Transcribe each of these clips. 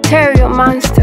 Material Monster.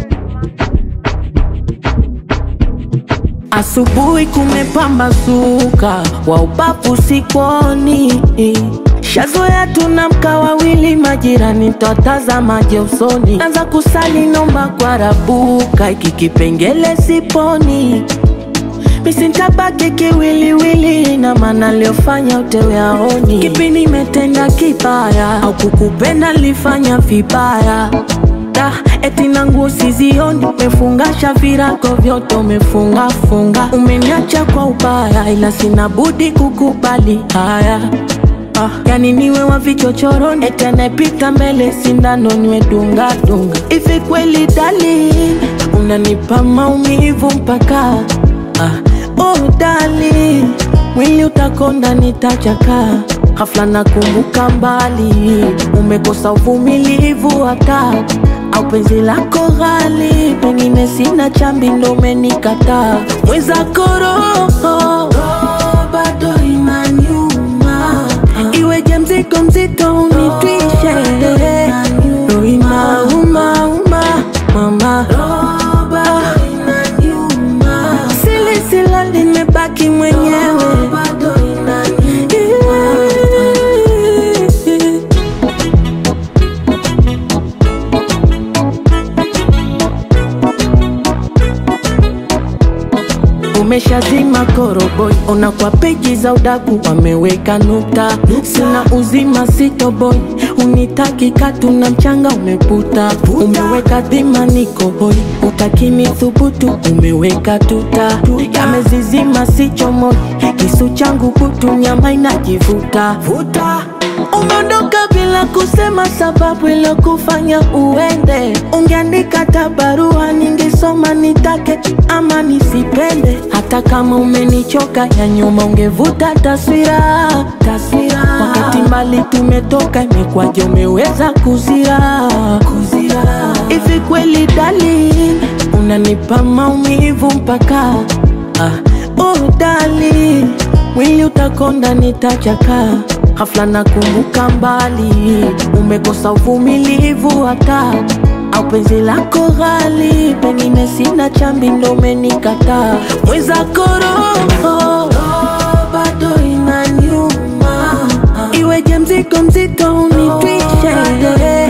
Asubuhi kumepambazuka, wa ubavu sikoni, shazoea tunamka wawili, majirani twatazamaje usoni, anza kusali nomba kwa rabuka, iki kipengele siponi misintabaki kiwiliwili, na maana aliyofanya utewe aoni, kipi nimetenda kibaya au kukupenda lifanya vibaya Da, eti na nguo sizioni, umefungasha virago vyote umefunga funga, umeniacha kwa ubaya, ila sina budi kukubali haya. Ah, yani niwe wa vichochoroni, eti anayepita mbele sindano niwe dunga dunga. Hivi kweli darling, unanipa maumivu mpaka ah, oh darling, mwili utakonda nitachaka Ghafla nakumbuka mbali, umekosa uvumilivu hata au penzi lako ghali, pengine sina chambi ndo umenikataa. Mwenzako roho bado inaniuma, iweje mzigo mzito unitwishe, roho inauma uma mama sili sila limebaki mwenyewe Umeshazima koroboi, ona kwa peji za udaku wameweka nukta. Sina uzima sitoboi, unitaki katu na mchanga umeputa. Umeweka dhima niko hoi, utakini thubutu, umeweka tuta. Yamezizima sichomoi, kisu changu kutu, nyama inajivuta Umeondoka bila kusema sababu ilokufanya uende. Ungeandika hata barua ningesoma, nitake ama nisipende. Hata kama umenichoka ya nyuma, ungevuta taswira taswira. Wakati mbali tumetoka, imekwaje umeweza kuzira kuzira? Hivi kweli darling, unanipa maumivu mpaka ah, oh darling, mwili utakonda nitachaka Ghafla nakumbuka mbali, umekosa uvumilivu hata au penzi lako ghali, pengine sina chambi ndo umenikataa. Mwenzako roho bado inaniuma, iweje mzigo mzito unitwishe